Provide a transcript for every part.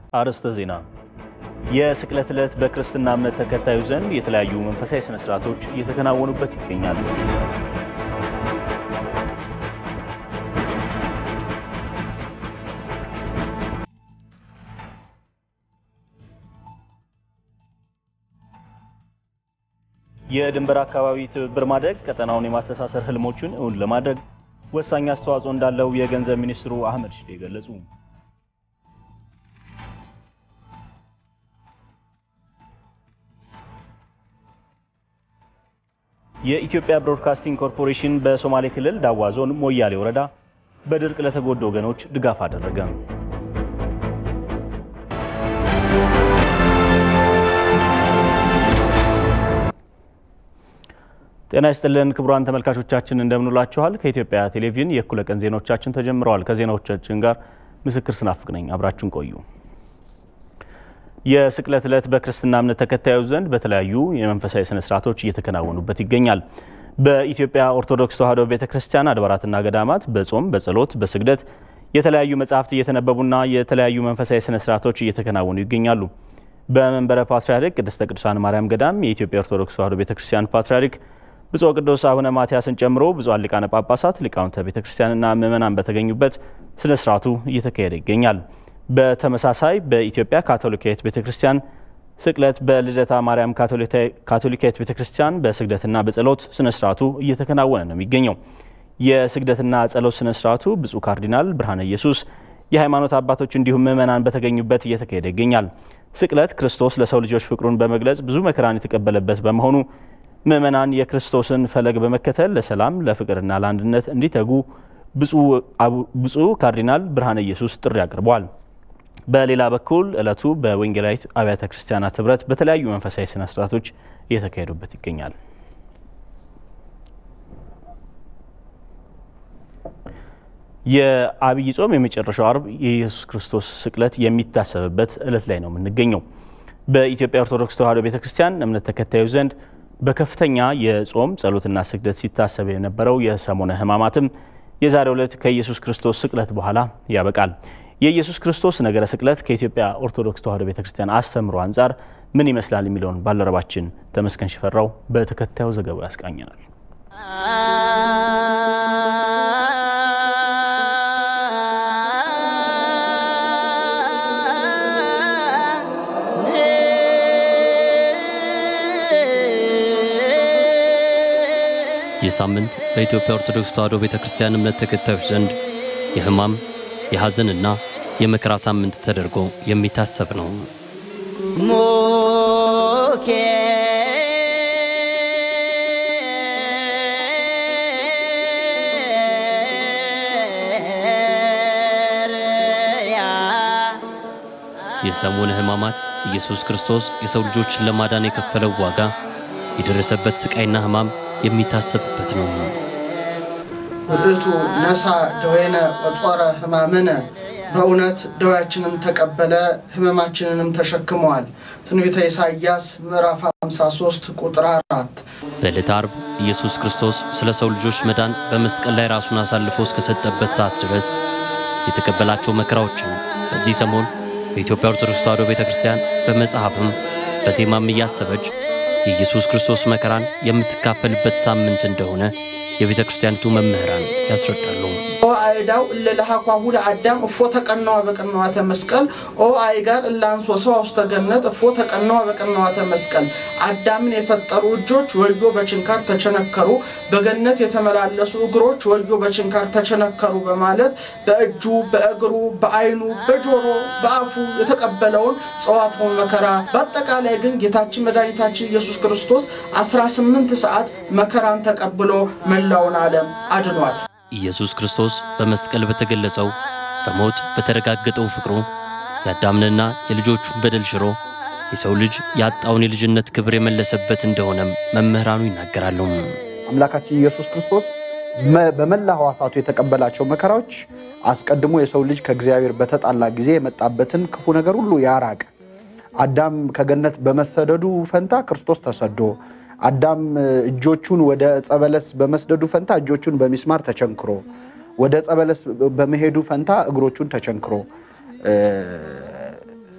አርዕስተ ዜና። የስቅለት ዕለት በክርስትና እምነት ተከታዩ ዘንድ የተለያዩ መንፈሳዊ ስነ ስርዓቶች እየተከናወኑበት ይገኛሉ። የድንበር አካባቢ ትብብር ማድረግ ቀጠናውን የማስተሳሰር ህልሞችን እውን ለማድረግ ወሳኝ አስተዋጽኦ እንዳለው የገንዘብ ሚኒስትሩ አህመድ ሽዴ ገለጹ። የኢትዮጵያ ብሮድካስቲንግ ኮርፖሬሽን በሶማሌ ክልል ዳዋ ዞን ሞያሌ ወረዳ በድርቅ ለተጎዱ ወገኖች ድጋፍ አደረገ። ጤና ይስጥልን ክቡራን ተመልካቾቻችን እንደምንላችኋል። ከኢትዮጵያ ቴሌቪዥን የእኩለ ቀን ዜናዎቻችን ተጀምረዋል። ከዜናዎቻችን ጋር ምስክር ስናፍቅ ነኝ። አብራችሁን ቆዩ። የስቅለት ዕለት በክርስትና እምነት ተከታዮች ዘንድ በተለያዩ የመንፈሳዊ ስነ ስርዓቶች እየተከናወኑበት ይገኛል። በኢትዮጵያ ኦርቶዶክስ ተዋሕዶ ቤተ ክርስቲያን አድባራትና ገዳማት በጾም፣ በጸሎት፣ በስግደት የተለያዩ መጻሕፍት እየተነበቡና የተለያዩ መንፈሳዊ ስነ ስርዓቶች እየተከናወኑ ይገኛሉ። በመንበረ ፓትርያርክ ቅድስተ ቅዱሳን ማርያም ገዳም የኢትዮጵያ ኦርቶዶክስ ተዋሕዶ ቤተ ክርስቲያን ፓትርያርክ ብፁዕ ቅዱስ አቡነ ማትያስን ጨምሮ ብፁዓን ሊቃነ ጳጳሳት፣ ሊቃውንተ ቤተ ክርስቲያንና ምዕመናን በተገኙበት ስነ ስርዓቱ እየተካሄደ ይገኛል። በተመሳሳይ በኢትዮጵያ ካቶሊካዊት ቤተ ክርስቲያን ስቅለት በልደታ ማርያም ካቶሊካዊት ቤተ ክርስቲያን በስግደትና በጸሎት ስነ ስርዓቱ እየተከናወነ ነው የሚገኘው። የስግደትና ጸሎት ስነ ስርዓቱ ብፁዕ ካርዲናል ብርሃነ ኢየሱስ፣ የሃይማኖት አባቶች እንዲሁም ምዕመናን በተገኙበት እየተካሄደ ይገኛል። ስቅለት ክርስቶስ ለሰው ልጆች ፍቅሩን በመግለጽ ብዙ መከራን የተቀበለበት በመሆኑ ምዕመናን የክርስቶስን ፈለግ በመከተል ለሰላም ለፍቅርና ለአንድነት እንዲተጉ ብፁዕ ካርዲናል ብርሃነ ኢየሱስ ጥሪ አቅርበዋል። በሌላ በኩል ዕለቱ በወንጌላዊት አብያተ ክርስቲያናት ህብረት በተለያዩ መንፈሳዊ ስነ ስርዓቶች እየተካሄዱበት ይገኛል። የአብይ ጾም የመጨረሻው አርብ የኢየሱስ ክርስቶስ ስቅለት የሚታሰብበት ዕለት ላይ ነው የምንገኘው። በኢትዮጵያ ኦርቶዶክስ ተዋሕዶ ቤተ ክርስቲያን እምነት ተከታዮች ዘንድ በከፍተኛ የጾም ጸሎትና ስግደት ሲታሰብ የነበረው የሰሞነ ሕማማትም የዛሬው ዕለት ከኢየሱስ ክርስቶስ ስቅለት በኋላ ያበቃል። የኢየሱስ ክርስቶስ ነገረ ስቅለት ከኢትዮጵያ ኦርቶዶክስ ተዋሕዶ ቤተክርስቲያን አስተምሮ አንጻር ምን ይመስላል የሚለውን ባልደረባችን ተመስገን ሽፈራው በተከታዩ ዘገባው ያስቃኘናል። ይህ ሳምንት በኢትዮጵያ ኦርቶዶክስ ተዋሕዶ ቤተ ክርስቲያን እምነት ተከታዮች ዘንድ የሕማም የሐዘንና የመከራ ሳምንት ተደርጎ የሚታሰብ ነው። ሞኬ የሰሙነ ሕማማት ኢየሱስ ክርስቶስ የሰው ልጆችን ለማዳን የከፈለው ዋጋ የደረሰበት ስቃይና ሕማም የሚታሰብበት ነው። ውእቱ ነሳ ደዌነ ወጾረ ሕማምነ በእውነት ደዌያችንን ተቀበለ ሕመማችንንም ተሸክመዋል። ትንቢተ ኢሳይያስ ምዕራፍ 53 ቁጥር 4። በዕለተ ዓርብ ኢየሱስ ክርስቶስ ስለ ሰው ልጆች መዳን በመስቀል ላይ ራሱን አሳልፎ እስከሰጠበት ሰዓት ድረስ የተቀበላቸው መከራዎችን በዚህ ሰሞን በኢትዮጵያ ኦርቶዶክስ ተዋሕዶ ቤተ ክርስቲያን በመጽሐፍም በዜማም እያሰበች የኢየሱስ ክርስቶስ መከራን የምትካፈልበት ሳምንት እንደሆነ የቤተ ክርስቲያኒቱ መምህራን ያስረዳሉ። ኦ አይዳው እለ ለሃኳሁ ለአዳም እፎ ተቀነዋ በቅንዋተ መስቀል ኦ አይጋር እለ አንሶ ሰው ውስተ ገነት እፎ ተቀነዋ በቅንዋተ መስቀል። አዳምን የፈጠሩ እጆች ወዮ በችንካር ተቸነከሩ፣ በገነት የተመላለሱ እግሮች ወዮ በችንካር ተቸነከሩ በማለት በእጁ በእግሩ በዓይኑ በጆሮ በአፉ የተቀበለውን ጸዋትውን መከራ በአጠቃላይ ግን ጌታችን መድኃኒታችን ኢየሱስ ክርስቶስ 18 ሰዓት መከራን ተቀብሎ መላውን ዓለም አድኗል። ኢየሱስ ክርስቶስ በመስቀል በተገለጸው በሞት በተረጋገጠው ፍቅሩ የአዳምንና የልጆቹን በደል ሽሮ የሰው ልጅ ያጣውን የልጅነት ክብር የመለሰበት እንደሆነም መምህራኑ ይናገራሉ። አምላካችን ኢየሱስ ክርስቶስ በመላ ሕዋሳቱ የተቀበላቸው መከራዎች አስቀድሞ የሰው ልጅ ከእግዚአብሔር በተጣላ ጊዜ የመጣበትን ክፉ ነገር ሁሉ ያራቅ። አዳም ከገነት በመሰደዱ ፈንታ ክርስቶስ ተሰዶ አዳም እጆቹን ወደ ዕፀ በለስ በመስደዱ ፈንታ እጆቹን በሚስማር ተቸንክሮ ወደ ዕፀ በለስ በመሄዱ ፈንታ እግሮቹን ተቸንክሮ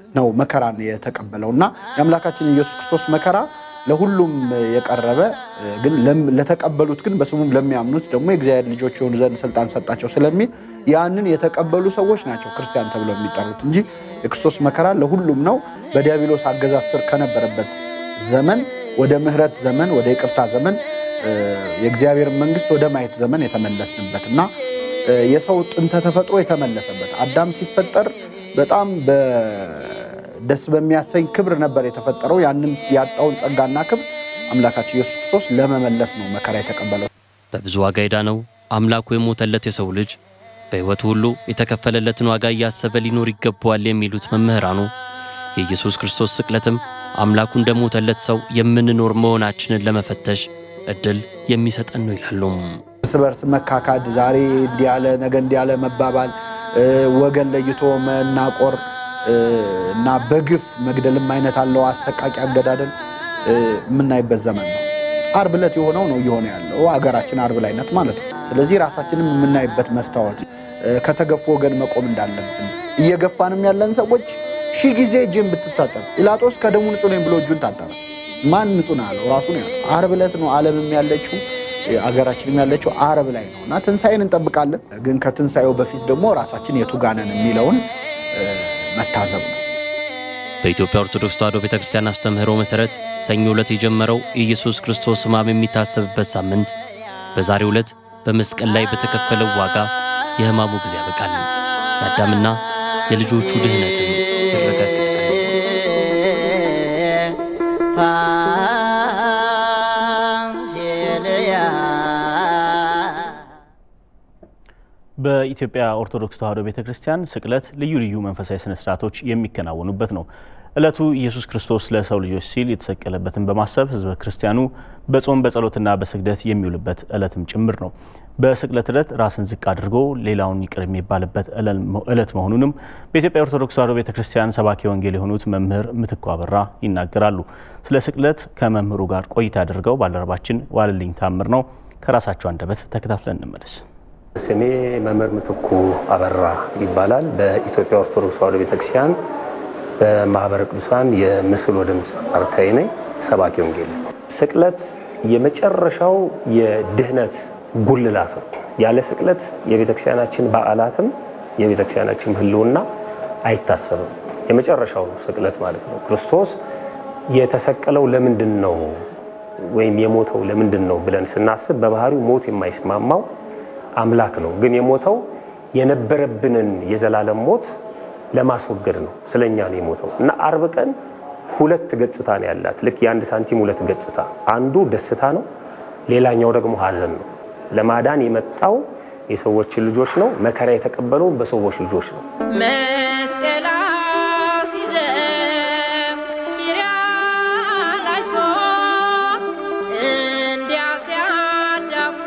ነው መከራን የተቀበለው እና የአምላካችን የኢየሱስ ክርስቶስ መከራ ለሁሉም የቀረበ ግን ለተቀበሉት ግን በስሙም ለሚያምኑት ደግሞ የእግዚአብሔር ልጆች የሆኑ ዘንድ ስልጣን ሰጣቸው ስለሚል ያንን የተቀበሉ ሰዎች ናቸው ክርስቲያን ተብለው የሚጠሩት እንጂ የክርስቶስ መከራ ለሁሉም ነው። በዲያብሎስ አገዛዝ ስር ከነበረበት ዘመን ወደ ምሕረት ዘመን ወደ ይቅርታ ዘመን የእግዚአብሔር መንግስት ወደ ማየት ዘመን የተመለስንበት እና የሰው ጥንተ ተፈጥሮ የተመለሰበት አዳም ሲፈጠር በጣም ደስ በሚያሰኝ ክብር ነበር የተፈጠረው። ያንን ያጣውን ጸጋና ክብር አምላካችን ኢየሱስ ክርስቶስ ለመመለስ ነው መከራ የተቀበለው። በብዙ ዋጋ የዳነው አምላኩ የሞተለት የሰው ልጅ በሕይወቱ ሁሉ የተከፈለለትን ዋጋ እያሰበ ሊኖር ይገባዋል የሚሉት መምህራኑ የኢየሱስ ክርስቶስ ስቅለትም አምላኩ እንደሞተለት ሰው የምንኖር መሆናችንን ለመፈተሽ እድል የሚሰጠን ነው ይላሉ። እርስ በርስ መካካድ፣ ዛሬ እንዲያለ ነገ እንዲያለ መባባል፣ ወገን ለይቶ መናቆር እና በግፍ መግደልም አይነት አለው አሰቃቂ አገዳደል የምናይበት ዘመን ነው። አርብ ዕለት የሆነው ነው እየሆነ ያለው ሀገራችን አርብ ላይነት ማለት ነው። ስለዚህ ራሳችንም የምናይበት መስታወት ከተገፉ ወገን መቆም እንዳለብን እየገፋንም ያለን ሰዎች ሺህ ጊዜ እጅን ብትታጠብ ጲላጦስ ከደሙ ንጹህ ነኝ ብሎ እጁን ታጠበ። ማን ንጹህ ነው ያለው? ራሱ ነው ያለው። አርብ ዕለት ነው ዓለምም ያለችው አገራችንም ያለችው አርብ ላይ ነው እና ትንሣኤን እንጠብቃለን። ግን ከትንሣኤው በፊት ደግሞ ራሳችን የቱጋነን የሚለውን መታዘብ ነው። በኢትዮጵያ ኦርቶዶክስ ተዋሕዶ ቤተ ክርስቲያን አስተምህሮ መሠረት ሰኞ ዕለት የጀመረው የኢየሱስ ክርስቶስ ሕማም የሚታሰብበት ሳምንት በዛሬው ዕለት በመስቀል ላይ በተከፈለው ዋጋ የሕማሙ ጊዜ ያበቃል። የአዳምና የልጆቹ ድህነትም ይረጋግጣል። በኢትዮጵያ ኦርቶዶክስ ተዋሕዶ ቤተ ክርስቲያን ስቅለት ልዩ ልዩ መንፈሳዊ ስነ ስርዓቶች የሚከናወኑበት ነው። ዕለቱ ኢየሱስ ክርስቶስ ለሰው ልጆች ሲል የተሰቀለበትን በማሰብ ሕዝበ ክርስቲያኑ በጾም በጸሎትና በስግደት የሚውልበት ዕለትም ጭምር ነው። በስቅለት ዕለት ራስን ዝቅ አድርጎ ሌላውን ይቅር የሚባልበት ዕለት መሆኑንም በኢትዮጵያ ኦርቶዶክስ ተዋሕዶ ቤተ ክርስቲያን ሰባኪ ወንጌል የሆኑት መምህር ምትኩ አበራ ይናገራሉ። ስለ ስቅለት ከመምህሩ ጋር ቆይታ አድርገው ባልደረባችን ዋልልኝ ታምር ነው። ከራሳቸው አንደበት ተከታትለን እንመለስ። ስሜ መምህር ምትኩ አበራ ይባላል። በኢትዮጵያ ኦርቶዶክስ ተዋሕዶ ቤተክርስቲያን በማህበረ ቅዱሳን የምስል ወድምፅ አርታኢ ነኝ፣ ሰባኪ ወንጌል። ስቅለት የመጨረሻው የድህነት ጉልላት ነው። ያለ ስቅለት የቤተክርስቲያናችን በዓላትም የቤተክርስቲያናችን ሕልውና አይታሰብም። የመጨረሻው ስቅለት ማለት ነው። ክርስቶስ የተሰቀለው ለምንድን ነው ወይም የሞተው ለምንድን ነው ብለን ስናስብ በባህሪው ሞት የማይስማማው አምላክ ነው። ግን የሞተው የነበረብንን የዘላለም ሞት ለማስወገድ ነው። ስለኛ ነው የሞተው እና አርብ ቀን ሁለት ገጽታ ነው ያላት። ልክ የአንድ ሳንቲም ሁለት ገጽታ፣ አንዱ ደስታ ነው፣ ሌላኛው ደግሞ ሐዘን ነው። ለማዳን የመጣው የሰዎችን ልጆች ነው። መከራ የተቀበለው በሰዎች ልጆች ነው። መስቀል ሲዘም ኪርያላይሶ እንዲያ ሲያዳፉ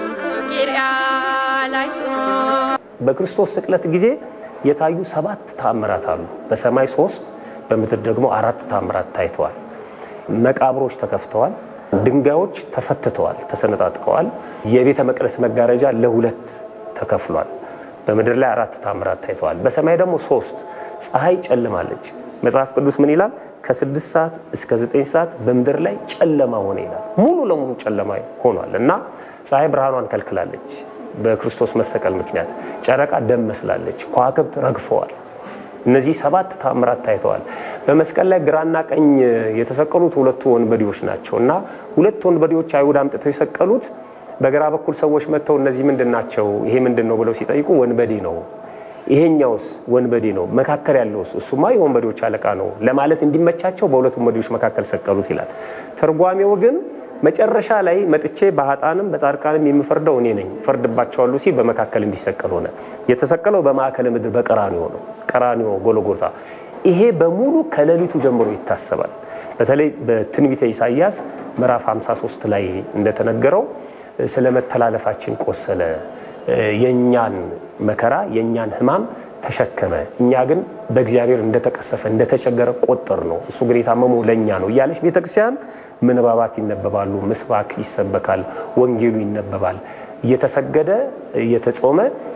ኪርያላይሶ በክርስቶስ ስቅለት ጊዜ የታዩ ሰባት ተአምራት አሉ። በሰማይ ሶስት፣ በምድር ደግሞ አራት ተአምራት ታይተዋል። መቃብሮች ተከፍተዋል። ድንጋዮች ተፈትተዋል፣ ተሰነጣጥቀዋል። የቤተ መቅደስ መጋረጃ ለሁለት ተከፍሏል። በምድር ላይ አራት ታምራት ታይተዋል። በሰማይ ደግሞ ሶስት። ፀሐይ ጨልማለች። መጽሐፍ ቅዱስ ምን ይላል? ከስድስት ሰዓት እስከ ዘጠኝ ሰዓት በምድር ላይ ጨለማ ሆነ ይላል። ሙሉ ለሙሉ ጨለማ ሆኗል እና ፀሐይ ብርሃኗን ከልክላለች በክርስቶስ መሰቀል ምክንያት። ጨረቃ ደም መስላለች። ከዋክብት ረግፈዋል። እነዚህ ሰባት ታምራት ታይተዋል። በመስቀል ላይ ግራና ቀኝ የተሰቀሉት ሁለቱ ወንበዴዎች ናቸው እና ሁለት ወንበዴዎች አይሁድ አምጥተው የሰቀሉት በግራ በኩል ሰዎች መጥተው እነዚህ ምንድን ናቸው? ይሄ ምንድን ነው ብለው ሲጠይቁ ወንበዴ ነው። ይሄኛውስ ወንበዴ ነው። መካከል ያለውስ እሱማ የወንበዴዎች አለቃ ነው ለማለት እንዲመቻቸው በሁለት ወንበዴዎች መካከል ሰቀሉት ይላል። ተርጓሜው ግን መጨረሻ ላይ መጥቼ በሀጣንም በጻድቃንም የምፈርደው እኔ ነኝ ፈርድባቸዋለሁ ሲል በመካከል እንዲሰቀል ሆነ። የተሰቀለው በማዕከለ ምድር በቀራኒዮ ነው። ቀራኒዮ ጎልጎታ። ይሄ በሙሉ ከሌሊቱ ጀምሮ ይታሰባል። በተለይ በትንቢተ ኢሳይያስ ምዕራፍ 53 ላይ እንደተነገረው ስለ መተላለፋችን ቆሰለ፣ የእኛን መከራ የእኛን ሕማም ተሸከመ፣ እኛ ግን በእግዚአብሔር እንደተቀሰፈ እንደተቸገረ ቆጠር ነው፣ እሱ ግን የታመመው ለእኛ ነው እያለች ቤተክርስቲያን ምንባባት ይነበባሉ፣ ምስባክ ይሰበካል፣ ወንጌሉ ይነበባል። እየተሰገደ እየተጾመ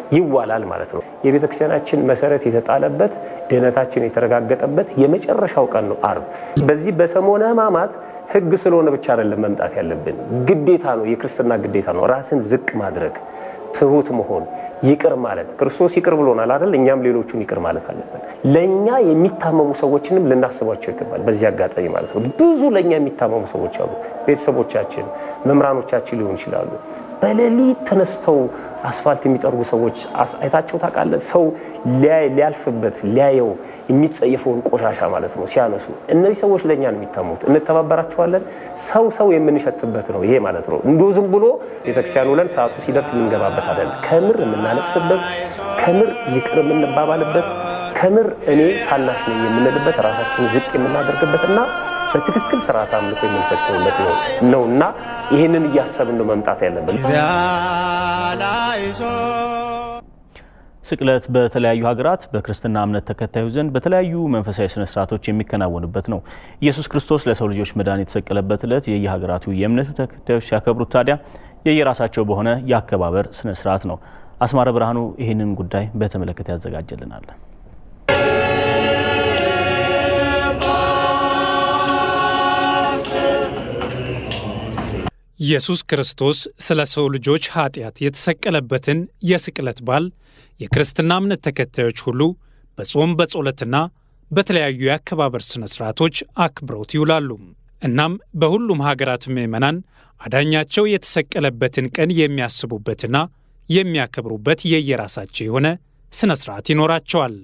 ይዋላል ማለት ነው። የቤተ ክርስቲያናችን መሰረት የተጣለበት ድህነታችን የተረጋገጠበት የመጨረሻው ቀን ነው አርብ። በዚህ በሰሞነ ሕማማት ሕግ ስለሆነ ብቻ አይደለም መምጣት ያለብን፣ ግዴታ ነው። የክርስትና ግዴታ ነው። ራስን ዝቅ ማድረግ፣ ትሁት መሆን፣ ይቅር ማለት። ክርስቶስ ይቅር ብሎናል አይደል? እኛም ሌሎቹን ይቅር ማለት አለብን። ለእኛ የሚታመሙ ሰዎችንም ልናስባቸው ይገባል። በዚህ አጋጣሚ ማለት ነው። ብዙ ለእኛ የሚታመሙ ሰዎች አሉ። ቤተሰቦቻችን፣ መምህራኖቻችን ሊሆን ይችላሉ። በሌሊት ተነስተው አስፋልት የሚጠርጉ ሰዎች አይታቸው ታውቃለህ? ሰው ሊያልፍበት ሊያየው የሚጸየፈውን ቆሻሻ ማለት ነው ሲያነሱ። እነዚህ ሰዎች ለእኛ ነው የሚታሙት። እንተባበራቸዋለን። ሰው ሰው የምንሸትበት ነው ይሄ ማለት ነው። እንዲሁ ዝም ብሎ ቤተክርስቲያን ውለን ሰዓቱ ሲደርስ የምንገባበት አይደለም። ከምር የምናለቅስበት፣ ከምር ይቅር የምንባባልበት፣ ከምር እኔ ታናሽ ነኝ የምንልበት፣ ራሳችንን ዝቅ የምናደርግበት እና በትክክል ስርዓት አምልኮ የምንፈጽምበት ነው እና ይህንን እያሰብን ነው መምጣት ያለብን። ስቅለት በተለያዩ ሀገራት በክርስትና እምነት ተከታዩ ዘንድ በተለያዩ መንፈሳዊ ስነ ስርዓቶች የሚከናወንበት ነው። ኢየሱስ ክርስቶስ ለሰው ልጆች መዳን የተሰቀለበት ዕለት የየሀገራቱ የእምነቱ ተከታዮች ሲያከብሩት ታዲያ የየራሳቸው በሆነ የአከባበር ስነ ስርዓት ነው። አስማረ ብርሃኑ ይህንን ጉዳይ በተመለከተ ያዘጋጀልናል። ኢየሱስ ክርስቶስ ስለ ሰው ልጆች ኃጢአት የተሰቀለበትን የስቅለት በዓል የክርስትና እምነት ተከታዮች ሁሉ በጾም በጸሎትና በተለያዩ የአከባበር ሥነ ሥርዓቶች አክብረውት ይውላሉ። እናም በሁሉም ሀገራት ምዕመናን አዳኛቸው የተሰቀለበትን ቀን የሚያስቡበትና የሚያከብሩበት የየራሳቸው የሆነ ሥነ ሥርዓት ይኖራቸዋል።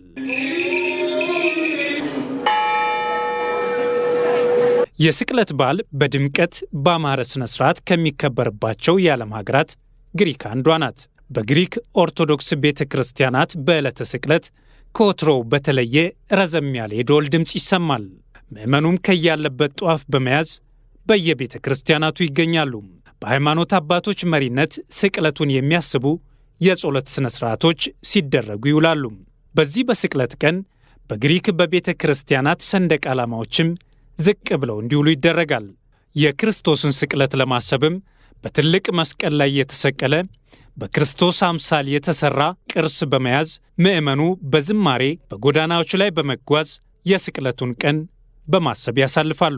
የስቅለት በዓል በድምቀት በአማረ ሥነ ሥርዓት ከሚከበርባቸው የዓለም ሀገራት ግሪክ አንዷ ናት። በግሪክ ኦርቶዶክስ ቤተ ክርስቲያናት በዕለተ ስቅለት ከወትሮው በተለየ ረዘም ያለ የደወል ድምፅ ይሰማል። ምዕመኑም ከያለበት ጧፍ በመያዝ በየቤተ ክርስቲያናቱ ይገኛሉ። በሃይማኖት አባቶች መሪነት ስቅለቱን የሚያስቡ የጸሎት ሥነ ሥርዓቶች ሲደረጉ ይውላሉ። በዚህ በስቅለት ቀን በግሪክ በቤተ ክርስቲያናት ሰንደቅ ዓላማዎችም ዝቅ ብለው እንዲውሉ ይደረጋል። የክርስቶስን ስቅለት ለማሰብም በትልቅ መስቀል ላይ የተሰቀለ በክርስቶስ አምሳል የተሠራ ቅርስ በመያዝ ምዕመኑ በዝማሬ በጎዳናዎች ላይ በመጓዝ የስቅለቱን ቀን በማሰብ ያሳልፋሉ።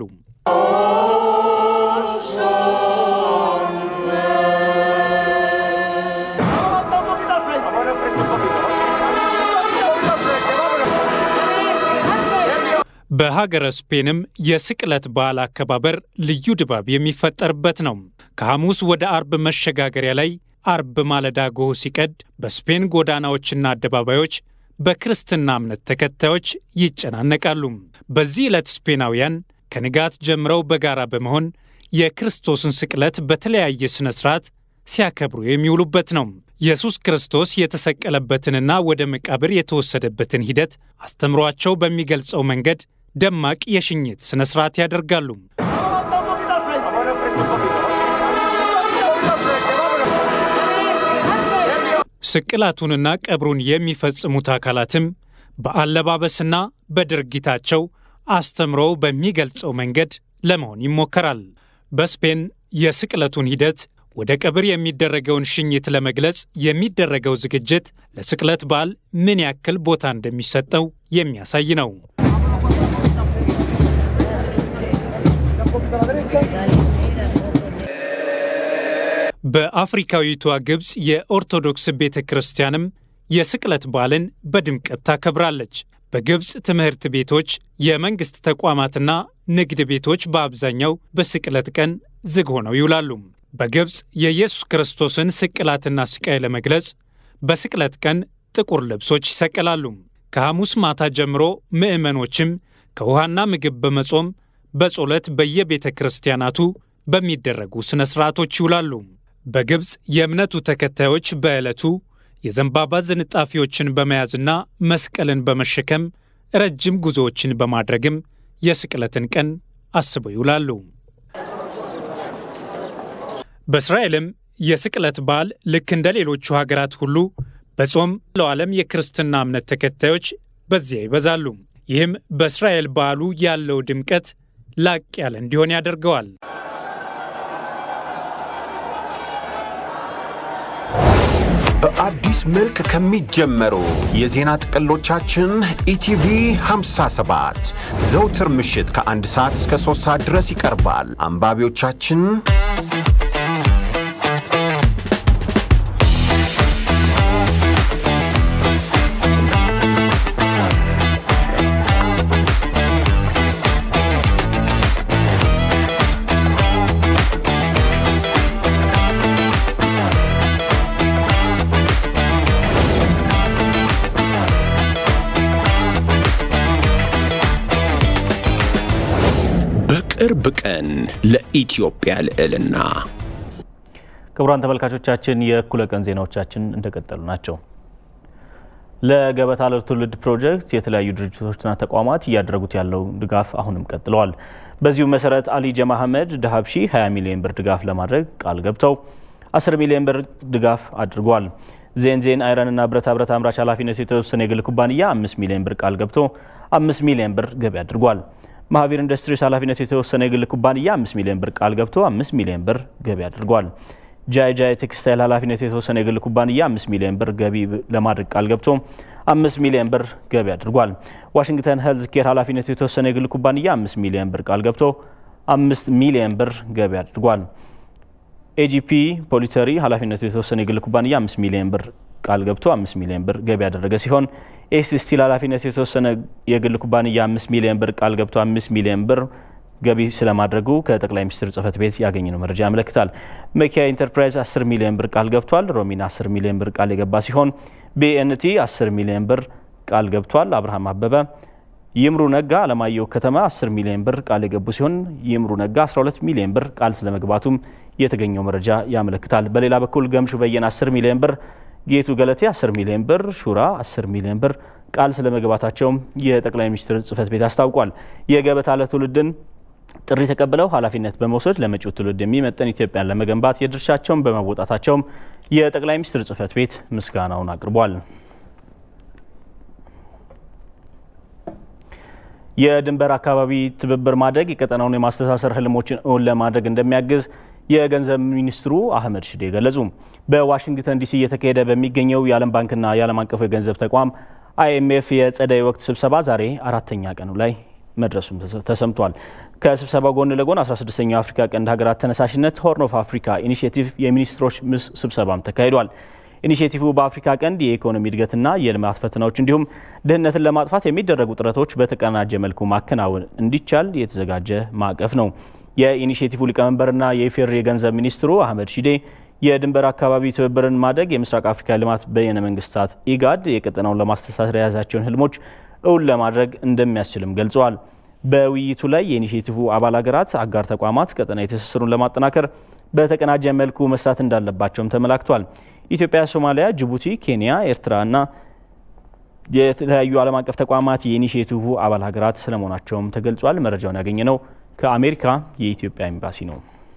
በሀገረ ስፔንም የስቅለት በዓል አከባበር ልዩ ድባብ የሚፈጠርበት ነው። ከሐሙስ ወደ አርብ መሸጋገሪያ ላይ አርብ ማለዳ ጎህ ሲቀድ በስፔን ጎዳናዎችና አደባባዮች በክርስትና እምነት ተከታዮች ይጨናነቃሉ። በዚህ ዕለት ስፔናውያን ከንጋት ጀምረው በጋራ በመሆን የክርስቶስን ስቅለት በተለያየ ሥነ ሥርዓት ሲያከብሩ የሚውሉበት ነው። ኢየሱስ ክርስቶስ የተሰቀለበትንና ወደ መቃብር የተወሰደበትን ሂደት አስተምሯቸው በሚገልጸው መንገድ ደማቅ የሽኝት ሥነ ሥርዓት ያደርጋሉ። ስቅላቱንና ቀብሩን የሚፈጽሙት አካላትም በአለባበስና በድርጊታቸው አስተምሮው በሚገልጸው መንገድ ለመሆን ይሞከራል። በስፔን የስቅለቱን ሂደት ወደ ቀብር የሚደረገውን ሽኝት ለመግለጽ የሚደረገው ዝግጅት ለስቅለት በዓል ምን ያክል ቦታ እንደሚሰጠው የሚያሳይ ነው። በአፍሪካዊቷ ግብፅ የኦርቶዶክስ ቤተ ክርስቲያንም የስቅለት በዓልን በድምቀት ታከብራለች። በግብፅ ትምህርት ቤቶች፣ የመንግሥት ተቋማትና ንግድ ቤቶች በአብዛኛው በስቅለት ቀን ዝግ ሆነው ይውላሉ። በግብፅ የኢየሱስ ክርስቶስን ስቅላትና ስቃይ ለመግለጽ በስቅለት ቀን ጥቁር ልብሶች ይሰቀላሉ። ከሐሙስ ማታ ጀምሮ ምዕመኖችም ከውሃና ምግብ በመጾም በጸሎት በየቤተ ክርስቲያናቱ በሚደረጉ ሥነ ሥርዓቶች ይውላሉ። በግብፅ የእምነቱ ተከታዮች በዕለቱ የዘንባባ ዝንጣፊዎችን በመያዝና መስቀልን በመሸከም ረጅም ጉዞዎችን በማድረግም የስቅለትን ቀን አስበው ይውላሉ። በእስራኤልም የስቅለት በዓል ልክ እንደ ሌሎቹ ሀገራት ሁሉ በጾም ለዓለም የክርስትና እምነት ተከታዮች በዚያ ይበዛሉ። ይህም በእስራኤል በዓሉ ያለው ድምቀት ላቅ ያለ እንዲሆን ያደርገዋል። በአዲስ መልክ ከሚጀመሩ የዜና ጥቅሎቻችን ኢቲቪ 57 ዘውትር ምሽት ከአንድ ሰዓት እስከ ሶስት ሰዓት ድረስ ይቀርባል። አንባቢዎቻችን በቅርብ ቀን ለኢትዮጵያ ልዕልና ክቡራን ተመልካቾቻችን የእኩለ ቀን ዜናዎቻችን እንደቀጠሉ ናቸው። ለገበታ ለትውልድ ፕሮጀክት የተለያዩ ድርጅቶችና ተቋማት እያደረጉት ያለው ድጋፍ አሁንም ቀጥለዋል። በዚሁ መሰረት አሊ ጀማ አህመድ ደሀብሺ 20 ሚሊዮን ብር ድጋፍ ለማድረግ ቃል ገብተው 10 ሚሊዮን ብር ድጋፍ አድርጓል። ዜን ዜን አይረንና ብረታ ብረት አምራች ኃላፊነቱ የተወሰነ የግል ኩባንያ 5 ሚሊዮን ብር ቃል ገብቶ 5 ሚሊዮን ብር ገቢ አድርጓል። ማህቪር ኢንዱስትሪስ ኃላፊነቱ የተወሰነ የግል ኩባንያ 5 ሚሊዮን ብር ቃል ገብቶ 5 ሚሊዮን ብር ገቢ አድርጓል። ጃይ ጃይ ቴክስታይል ኃላፊነቱ የተወሰነ የግል ኩባንያ 5 ሚሊዮን ብር ገቢ ለማድረግ ቃል ገብቶ 5 ሚሊዮን ብር ገቢ አድርጓል። ዋሽንግተን ሄልዝ ኬር ኃላፊነቱ የተወሰነ የግል ኩባንያ 5 ሚሊዮን ብር ቃል ገብቶ 5 ሚሊዮን ብር ገቢ አድርጓል። ኤጂፒ ፖሊተሪ ኃላፊነቱ የተወሰነ የግል ኩባንያ 5 ሚሊዮን ብር ቃል ገብቶ 5 ሚሊዮን ብር ገቢ ያደረገ ሲሆን ኤስ ስቲል ኃላፊነቱ የተወሰነ የግል ኩባንያ 5 ሚሊዮን ብር ቃል ገብቶ 5 ሚሊዮን ብር ገቢ ስለማድረጉ ከጠቅላይ ሚኒስትር ጽህፈት ቤት ያገኘነው መረጃ ያመለክታል። መኪያ ኢንተርፕራይዝ 10 ሚሊዮን ብር ቃል ገብቷል። ሮሚን 10 ሚሊዮን ብር ቃል የገባ ሲሆን ቢኤንቲ 10 ሚሊዮን ብር ቃል ገብቷል። አብርሃም አበበ፣ ይምሩ ነጋ፣ አለማየሁ ከተማ 10 ሚሊዮን ብር ቃል የገቡ ሲሆን ይምሩ ነጋ 12 ሚሊዮን ብር ቃል ስለመግባቱም የተገኘው መረጃ ያመለክታል። በሌላ በኩል ገምሹ በየነ 10 ሚሊዮን ብር ጌቱ ገለቴ 10 ሚሊዮን ብር፣ ሹራ 10 ሚሊዮን ብር ቃል ስለመግባታቸውም የጠቅላይ ሚኒስትር ጽህፈት ቤት አስታውቋል። የገበታ ለትውልድን ጥሪ ተቀብለው ኃላፊነት በመውሰድ ለመጪው ትውልድ የሚመጥን ኢትዮጵያን ለመገንባት የድርሻቸውን በመወጣታቸውም የጠቅላይ ሚኒስትር ጽህፈት ቤት ምስጋናውን አቅርቧል። የድንበር አካባቢ ትብብር ማድረግ የቀጠናውን የማስተሳሰር ህልሞችን እውን ለማድረግ እንደሚያግዝ የገንዘብ ሚኒስትሩ አህመድ ሽዴ ገለጹ። በዋሽንግተን ዲሲ እየተካሄደ በሚገኘው የዓለም ባንክና የዓለም አቀፉ የገንዘብ ተቋም አይኤምኤፍ የጸደይ ወቅት ስብሰባ ዛሬ አራተኛ ቀኑ ላይ መድረሱም ተሰምቷል። ከስብሰባው ጎን ለጎን 16ኛው የአፍሪካ ቀንድ ሀገራት ተነሳሽነት ሆርን ኦፍ አፍሪካ ኢኒሽቲቭ የሚኒስትሮች ስብሰባም ተካሂዷል። ኢኒሽቲቭ በአፍሪካ ቀንድ የኢኮኖሚ እድገትና የልማት ፈተናዎች እንዲሁም ድህነትን ለማጥፋት የሚደረጉ ጥረቶች በተቀናጀ መልኩ ማከናወን እንዲቻል የተዘጋጀ ማዕቀፍ ነው። የኢኒሽቲቭ ሊቀመንበርና የኢፌዴሪ የገንዘብ ሚኒስትሩ አህመድ ሺዴ የድንበር አካባቢ ትብብርን ማድረግ የምስራቅ አፍሪካ ልማት በየነ መንግስታት ኢጋድ የቀጠናውን ለማስተሳሰር የያዛቸውን ህልሞች እውን ለማድረግ እንደሚያስችልም ገልጸዋል። በውይይቱ ላይ የኢኒሽቲቭ አባል ሀገራት አጋር ተቋማት ቀጠናዊ ትስስሩን ለማጠናከር በተቀናጀ መልኩ መስራት እንዳለባቸውም ተመላክቷል። ኢትዮጵያ፣ ሶማሊያ፣ ጅቡቲ፣ ኬንያ፣ ኤርትራ እና የተለያዩ ዓለም አቀፍ ተቋማት የኢኒሽቲቭ አባል ሀገራት ስለመሆናቸውም ተገልጿል። መረጃውን ያገኘ ነው ከአሜሪካ የኢትዮጵያ ኤምባሲ ነው።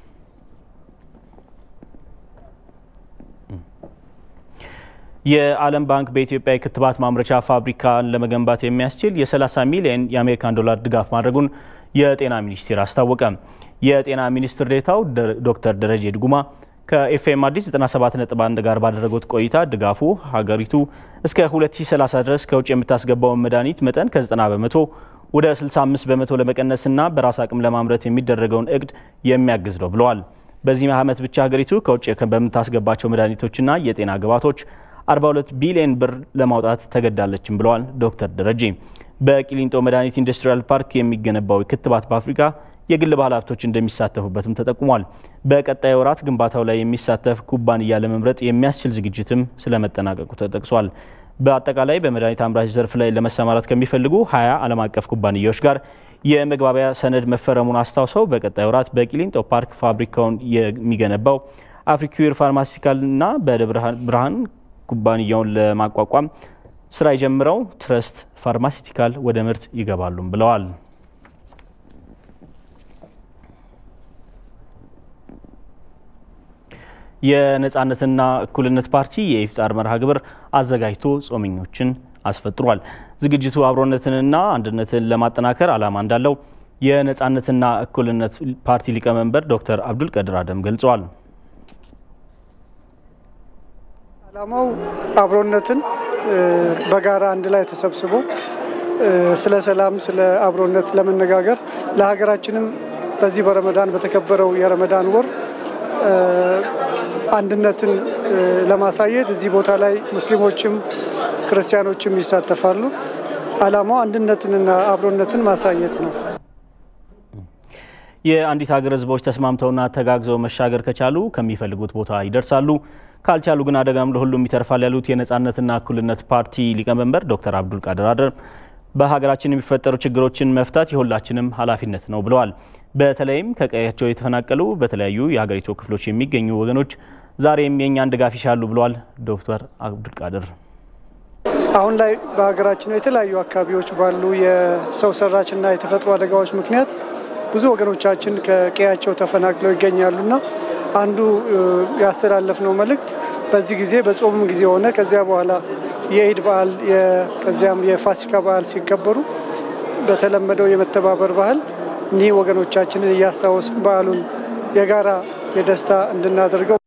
የዓለም ባንክ በኢትዮጵያ የክትባት ማምረቻ ፋብሪካን ለመገንባት የሚያስችል የ30 ሚሊዮን የአሜሪካን ዶላር ድጋፍ ማድረጉን የጤና ሚኒስቴር አስታወቀ። የጤና ሚኒስትር ዴኤታው ዶክተር ደረጀ ድጉማ ከኤፍኤም አዲስ 97.1 ጋር ባደረጉት ቆይታ ድጋፉ ሀገሪቱ እስከ 2030 ድረስ ከውጭ የምታስገባውን መድኃኒት መጠን ከ90 በመቶ ወደ 65 በመቶ ለመቀነስና በራስ አቅም ለማምረት የሚደረገውን እቅድ የሚያግዝ ነው ብለዋል። በዚህ ዓመት ብቻ ሀገሪቱ ከውጭ በምታስገባቸው መድኃኒቶችና የጤና ግብዓቶች 42 ቢሊዮን ብር ለማውጣት ተገዳለችም ብለዋል ዶክተር ደረጀ። በቂሊንጦ መድኃኒት ኢንዱስትሪያል ፓርክ የሚገነባው ክትባት በአፍሪካ የግል ባለሀብቶች እንደሚሳተፉበትም ተጠቁሟል። በቀጣይ ወራት ግንባታው ላይ የሚሳተፍ ኩባንያ ለመምረጥ የሚያስችል ዝግጅትም ስለመጠናቀቁ ተጠቅሷል። በአጠቃላይ በመድኃኒት አምራች ዘርፍ ላይ ለመሰማራት ከሚፈልጉ 20 ዓለም አቀፍ ኩባንያዎች ጋር የመግባቢያ ሰነድ መፈረሙን አስታውሰው በቀጣይ ወራት በቂሊንጦ ፓርክ ፋብሪካውን የሚገነባው አፍሪኩር ፋርማሲካልና በደብረ ብርሃን ኩባንያውን ለማቋቋም ስራ የጀምረው ትረስት ፋርማሲቲካል ወደ ምርት ይገባሉም ብለዋል። የነጻነትና እኩልነት ፓርቲ የኢፍጣር መርሃ ግብር አዘጋጅቶ ጾመኞችን አስፈጥሯል። ዝግጅቱ አብሮነትንና አንድነትን ለማጠናከር ዓላማ እንዳለው የነጻነትና እኩልነት ፓርቲ ሊቀመንበር ዶክተር አብዱል ቀድር አደም ገልጸዋል። ዓላማው አብሮነትን በጋራ አንድ ላይ ተሰብስቦ ስለ ሰላም፣ ስለ አብሮነት ለመነጋገር ለሀገራችንም በዚህ በረመዳን በተከበረው የረመዳን ወር አንድነትን ለማሳየት እዚህ ቦታ ላይ ሙስሊሞችም ክርስቲያኖችም ይሳተፋሉ። ዓላማው አንድነትንና አብሮነትን ማሳየት ነው። የአንዲት ሀገር ሕዝቦች ተስማምተውና ተጋግዘው መሻገር ከቻሉ ከሚፈልጉት ቦታ ይደርሳሉ፣ ካልቻሉ ግን አደጋም ለሁሉም ይተርፋል ያሉት የነጻነትና እኩልነት ፓርቲ ሊቀመንበር ዶክተር አብዱል ቃድር አደር በሀገራችን የሚፈጠሩ ችግሮችን መፍታት የሁላችንም ኃላፊነት ነው ብለዋል። በተለይም ከቀያቸው የተፈናቀሉ በተለያዩ የሀገሪቱ ክፍሎች የሚገኙ ወገኖች ዛሬም የእኛን ድጋፍ ይሻሉ ብለዋል ዶክተር አብዱል ቃድር። አሁን ላይ በሀገራችን የተለያዩ አካባቢዎች ባሉ የሰው ሰራችና የተፈጥሮ አደጋዎች ምክንያት ብዙ ወገኖቻችን ከቀያቸው ተፈናቅለው ይገኛሉና አንዱ ያስተላለፍነው መልእክት በዚህ ጊዜ በጾምም ጊዜ ሆነ ከዚያ በኋላ የኢድ በዓል ከዚያም የፋሲካ በዓል ሲከበሩ በተለመደው የመተባበር ባህል እኒህ ወገኖቻችንን እያስታወስን በዓሉን የጋራ የደስታ እንድናደርገው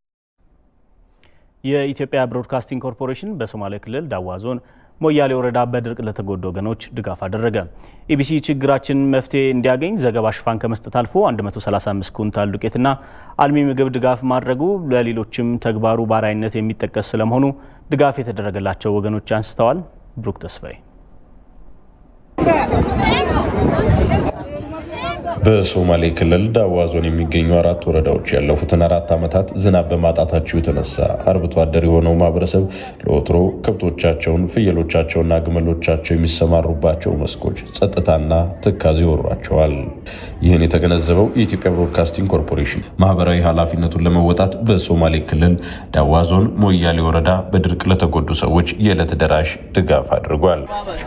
የኢትዮጵያ ብሮድካስቲንግ ኮርፖሬሽን በሶማሌ ክልል ዳዋ ዞን ሞያሌ ወረዳ በድርቅ ለተጎዱ ወገኖች ድጋፍ አደረገ። ኢቢሲ ችግራችን መፍትሄ እንዲያገኝ ዘገባ ሽፋን ከመስጠት አልፎ 135 ኩንታል ዱቄትና አልሚ ምግብ ድጋፍ ማድረጉ ለሌሎችም ተግባሩ በአርአያነት የሚጠቀስ ስለመሆኑ ድጋፍ የተደረገላቸው ወገኖች አንስተዋል። ብሩክ ተስፋዬ በሶማሌ ክልል ዳዋ ዞን የሚገኙ አራት ወረዳዎች ያለፉትን አራት ዓመታት ዝናብ በማጣታቸው የተነሳ አርብቶ አደር የሆነው ማህበረሰብ ለወትሮ ከብቶቻቸውን፣ ፍየሎቻቸውና ግመሎቻቸው የሚሰማሩባቸው መስኮች ጸጥታና ትካዜ ይወሯቸዋል። ይህን የተገነዘበው የኢትዮጵያ ብሮድካስቲንግ ኮርፖሬሽን ማህበራዊ ኃላፊነቱን ለመወጣት በሶማሌ ክልል ዳዋ ዞን ሞያሌ ወረዳ በድርቅ ለተጎዱ ሰዎች የዕለት ደራሽ ድጋፍ አድርጓል።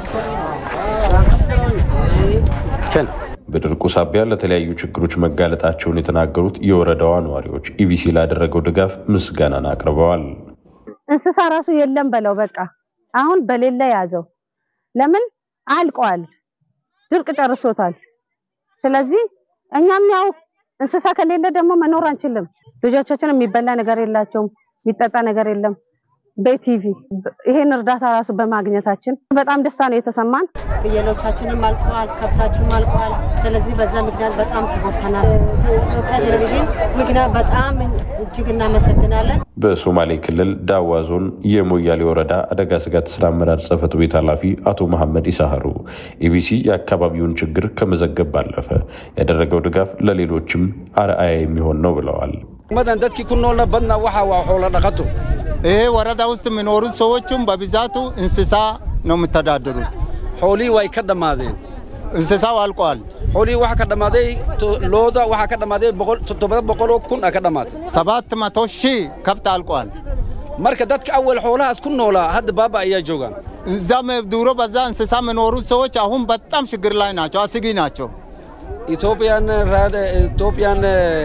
በድርቁ ሳቢያ ለተለያዩ ችግሮች መጋለጣቸውን የተናገሩት የወረዳዋ ነዋሪዎች ኢቢሲ ላደረገው ድጋፍ ምስጋናን አቅርበዋል። እንስሳ ራሱ የለም በለው በቃ አሁን በሌለ ያዘው። ለምን አልቋል፣ ድርቅ ጨርሶታል። ስለዚህ እኛም ያው እንስሳ ከሌለ ደግሞ መኖር አንችልም። ልጆቻችን የሚበላ ነገር የላቸውም፣ የሚጠጣ ነገር የለም። በቲቪ ይሄን እርዳታ ራሱ በማግኘታችን በጣም ደስታ ነው የተሰማን። ፍየሎቻችንም አልቀዋል፣ ከብታችንም አልቀዋል። ስለዚህ በዛ ምክንያት በጣም ተጎድተናል። ኢትዮጵያ ቴሌቪዥን ምክንያት በጣም እጅግ እናመሰግናለን። በሶማሌ ክልል ዳዋ ዞን የሞያሌ ወረዳ አደጋ ስጋት ስራ አመራር ጽሕፈት ቤት ኃላፊ አቶ መሐመድ ኢሳሀሩ ኢቢሲ የአካባቢውን ችግር ከመዘገብ ባለፈ ያደረገው ድጋፍ ለሌሎችም አርአያ የሚሆን ነው ብለዋል። መደን ደድኪ ኩኖለ በድና ዋxa waa xoolo dhaqato ይሄ ወረዳ ውስጥ የሚኖሩት ሰዎችም በብዛቱ እንስሳ ነው የሚተዳደሩት። xoolihii way ka dhammaadeen እንስሳው አልቋል። xoolihii waxa ka dhammaaday looda waxa ka dhammaaday toddoba boqoloo kun a ka dhammaatay ሰባት መቶ ሺህ ከብት አልቋል። marka dadka awal xoolahaas ku noolaa hadda baaba ayaa joogaan እዛም ድሮ በዛ እንስሳ የሚኖሩት ሰዎች አሁን በጣም ችግር ላይ ናቸው፣ አስጊ ናቸው። ኢትዮጵያን ኢትዮጵያን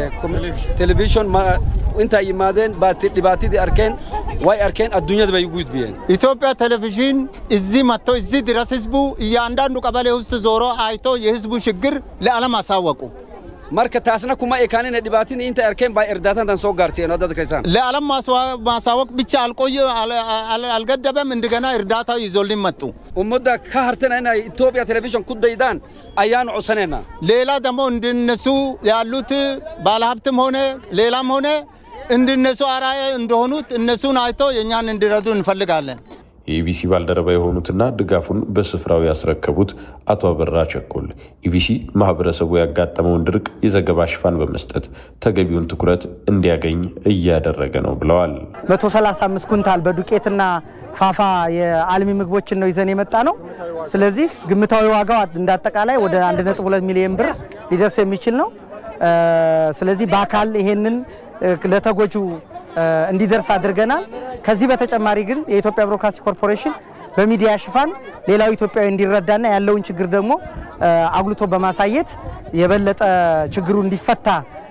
ቴሌቪዥን intaa yimaadeen dhibaatidii arkeen way arkeen adduunyada bay ugu gudbiyeen ኢትዮጵያ ቴሌቪዥን እዚህ መጥቶ እዚህ ድረስ ህዝቡ እያንዳንዱ ቀበሌ ውስጥ ዞሮ አይቶ የህዝቡ ችግር ለዓለም አሳወቁ። marka taasna kuma ekaanine dhibaatin inta arkeen baa እርዳታን soo gaarsiiyeen dadka keessaan ለዓለም ማሳወቅ ብቻ አልቆየ አልገደበም። እንደገና እርዳታው ይዞልን መጡ። ummadda ka hartana inay ኢትዮጵያ ቴሌቪዥን ku daydaan ayaanu codsaneynaa ሌላ ደግሞ እንደነሱ ያሉት ባለሀብትም ሆነ ሌላም ሆነ እንድነሱ አርአያ እንደሆኑት እነሱን አይቶ የእኛን እንዲረዱ እንፈልጋለን። የኢቢሲ ባልደረባ የሆኑትና ድጋፉን በስፍራው ያስረከቡት አቶ አበራ ቸኮል ኢቢሲ ማህበረሰቡ ያጋጠመውን ድርቅ የዘገባ ሽፋን በመስጠት ተገቢውን ትኩረት እንዲያገኝ እያደረገ ነው ብለዋል። 135 ኩንታል በዱቄትና ፋፋ የአልሚ ምግቦችን ነው ይዘን የመጣ ነው። ስለዚህ ግምታዊ ዋጋው እንዳጠቃላይ ወደ 1.2 ሚሊዮን ብር ሊደርስ የሚችል ነው። ስለዚህ በአካል ይሄንን ለተጎጁ እንዲደርስ አድርገናል። ከዚህ በተጨማሪ ግን የኢትዮጵያ ብሮድካስቲንግ ኮርፖሬሽን በሚዲያ ሽፋን ሌላው ኢትዮጵያዊ እንዲረዳና ያለውን ችግር ደግሞ አጉልቶ በማሳየት የበለጠ ችግሩ እንዲፈታ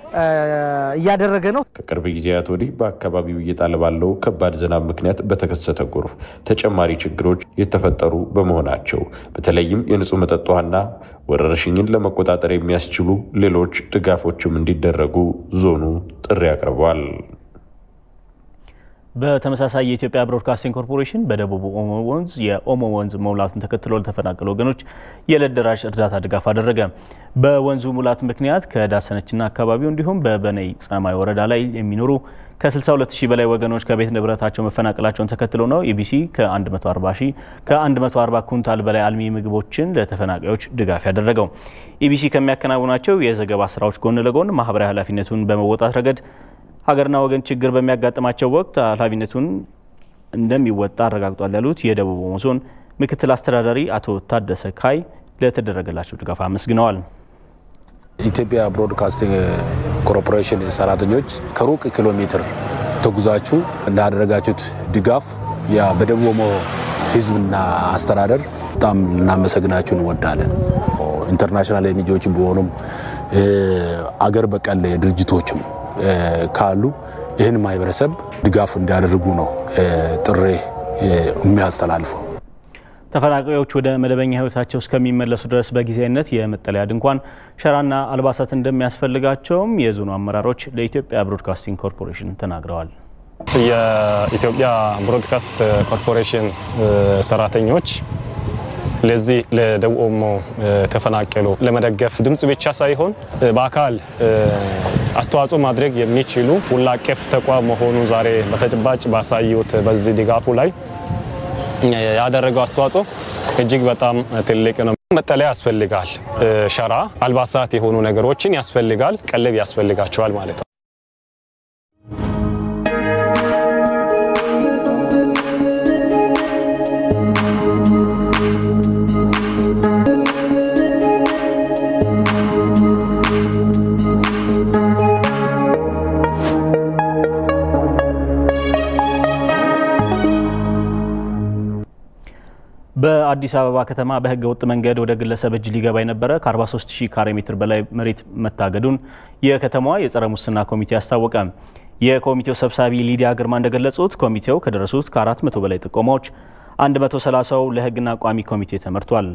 እያደረገ ነው። ከቅርብ ጊዜያት ወዲህ በአካባቢው እየጣለ ባለው ከባድ ዝናብ ምክንያት በተከሰተ ጎርፍ ተጨማሪ ችግሮች የተፈጠሩ በመሆናቸው በተለይም የንጹህ መጠጥ ውሃና ወረርሽኝን ለመቆጣጠር የሚያስችሉ ሌሎች ድጋፎችም እንዲደረጉ ዞኑ ጥሪ አቅርቧል። በተመሳሳይ የኢትዮጵያ ብሮድካስቲንግ ኮርፖሬሽን በደቡብ ኦሞ ወንዝ የኦሞ ወንዝ መሙላቱን ተከትሎ ለተፈናቀሉ ወገኖች የዕለት ደራሽ እርዳታ ድጋፍ አደረገ። በወንዙ ሙላት ምክንያት ከዳሰነችና አካባቢው እንዲሁም በበነይ ጸማይ ወረዳ ላይ የሚኖሩ ከ62 ሺህ በላይ ወገኖች ከቤት ንብረታቸው መፈናቀላቸውን ተከትሎ ነው ኢቢሲ ከ140 ሺህ ከ140 ኩንታል በላይ አልሚ ምግቦችን ለተፈናቃዮች ድጋፍ ያደረገው። ኢቢሲ ከሚያከናውናቸው የዘገባ ስራዎች ጎን ለጎን ማህበራዊ ኃላፊነቱን በመወጣት ረገድ ሀገርና ወገን ችግር በሚያጋጥማቸው ወቅት ኃላፊነቱን እንደሚወጣ አረጋግጧል ያሉት የደቡብ ኦሞ ዞን ምክትል አስተዳዳሪ አቶ ታደሰ ካይ ለተደረገላቸው ድጋፍ አመስግነዋል። ኢትዮጵያ ብሮድካስቲንግ ኮርፖሬሽን ሰራተኞች ከሩቅ ኪሎ ሜትር ተጉዛችሁ እንዳደረጋችሁት ድጋፍ ያ በደቡብ ኦሞ ሕዝብና አስተዳደር በጣም ልናመሰግናችሁ እንወዳለን። ኢንተርናሽናል ኤንጂኦዎች ቢሆኑም አገር በቀል ድርጅቶችም ካሉ ይህን ማህበረሰብ ድጋፍ እንዲያደርጉ ነው ጥሪ የሚያስተላልፈው። ተፈናቃዮች ወደ መደበኛ ህይወታቸው እስከሚመለሱ ድረስ በጊዜያዊነት የመጠለያ ድንኳን፣ ሸራና አልባሳት እንደሚያስፈልጋቸውም የዞኑ አመራሮች ለኢትዮጵያ ብሮድካስቲንግ ኮርፖሬሽን ተናግረዋል። የኢትዮጵያ ብሮድካስት ኮርፖሬሽን ሰራተኞች ለዚህ ለደቡብ ኦሞ ተፈናቀሉ ለመደገፍ ድምፅ ብቻ ሳይሆን በአካል አስተዋጽኦ ማድረግ የሚችሉ ሁሉ አቀፍ ተቋም መሆኑ ዛሬ በተጨባጭ ባሳዩት በዚህ ድጋፉ ላይ ያደረገው አስተዋጽኦ እጅግ በጣም ትልቅ ነው። መጠለያ ያስፈልጋል፣ ሸራ፣ አልባሳት የሆኑ ነገሮችን ያስፈልጋል፣ ቀለብ ያስፈልጋቸዋል ማለት ነው። በአዲስ አበባ ከተማ በህገ ወጥ መንገድ ወደ ግለሰብ እጅ ሊገባ የነበረ ከ43 ሺህ ካሬ ሜትር በላይ መሬት መታገዱን የከተማዋ የጸረ ሙስና ኮሚቴ አስታወቀ። የኮሚቴው ሰብሳቢ ሊዲያ ግርማ እንደገለጹት ኮሚቴው ከደረሱት ከ400 በላይ ጥቆማዎች 130ው ለህግና ቋሚ ኮሚቴ ተመርቷል።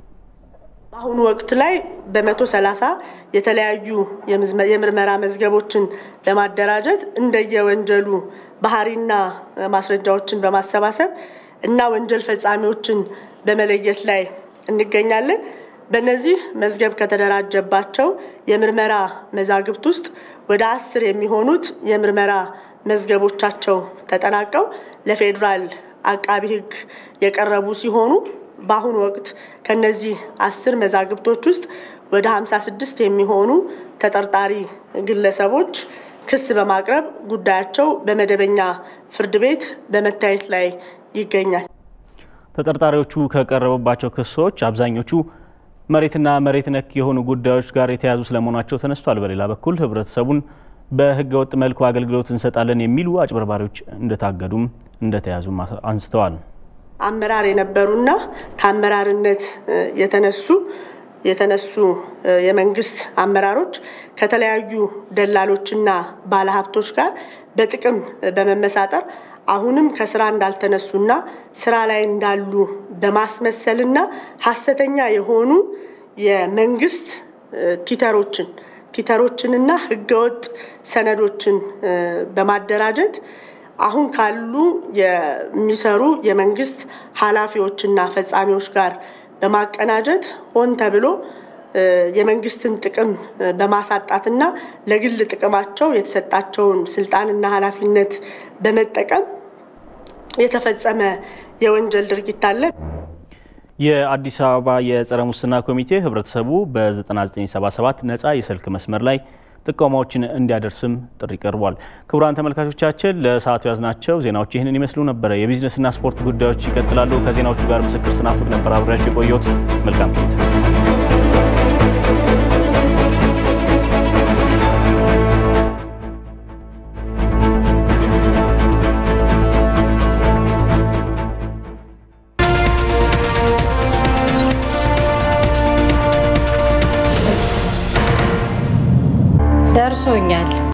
በአሁኑ ወቅት ላይ በመቶ ሰላሳ የተለያዩ የምርመራ መዝገቦችን በማደራጀት እንደየወንጀሉ ባህሪና ማስረጃዎችን በማሰባሰብ እና ወንጀል ፈጻሚዎችን በመለየት ላይ እንገኛለን። በእነዚህ መዝገብ ከተደራጀባቸው የምርመራ መዛግብት ውስጥ ወደ አስር የሚሆኑት የምርመራ መዝገቦቻቸው ተጠናቀው ለፌዴራል አቃቢ ህግ የቀረቡ ሲሆኑ በአሁኑ ወቅት ከነዚህ አስር መዛግብቶች ውስጥ ወደ 56 የሚሆኑ ተጠርጣሪ ግለሰቦች ክስ በማቅረብ ጉዳያቸው በመደበኛ ፍርድ ቤት በመታየት ላይ ይገኛል። ተጠርጣሪዎቹ ከቀረቡባቸው ክሶች አብዛኞቹ መሬትና መሬት ነክ የሆኑ ጉዳዮች ጋር የተያዙ ስለመሆናቸው ተነስቷል። በሌላ በኩል ህብረተሰቡን በህገ ወጥ መልኩ አገልግሎት እንሰጣለን የሚሉ አጭበርባሪዎች እንደታገዱም እንደተያዙም አንስተዋል። አመራር የነበሩና ከአመራርነት የተነሱ የተነሱ የመንግስት አመራሮች ከተለያዩ ደላሎችና ባለሀብቶች ጋር በጥቅም በመመሳጠር አሁንም ከስራ እንዳልተነሱና ስራ ላይ እንዳሉ በማስመሰልና ሀሰተኛ የሆኑ የመንግስት ቲተሮችን ቲተሮችንና ህገወጥ ሰነዶችን በማደራጀት አሁን ካሉ የሚሰሩ የመንግስት ኃላፊዎችና ፈጻሚዎች ጋር በማቀናጀት ሆን ተብሎ የመንግስትን ጥቅም በማሳጣትና ለግል ጥቅማቸው የተሰጣቸውን ስልጣንና ኃላፊነት በመጠቀም የተፈጸመ የወንጀል ድርጊት አለ። የአዲስ አበባ የጸረ ሙስና ኮሚቴ ህብረተሰቡ በ9977 ነፃ የስልክ መስመር ላይ ጥቆማዎችን እንዲያደርስም ጥሪ ቀርቧል። ክቡራን ተመልካቾቻችን ለሰዓቱ ያዝናቸው ዜናዎች ይህንን ይመስሉ ነበረ። የቢዝነስና ስፖርት ጉዳዮች ይቀጥላሉ። ከዜናዎቹ ጋር ምስክር ስናፍቅ ነበር አብሬያቸው የቆየሁት። መልካም ቆይታ። ደርሶኛል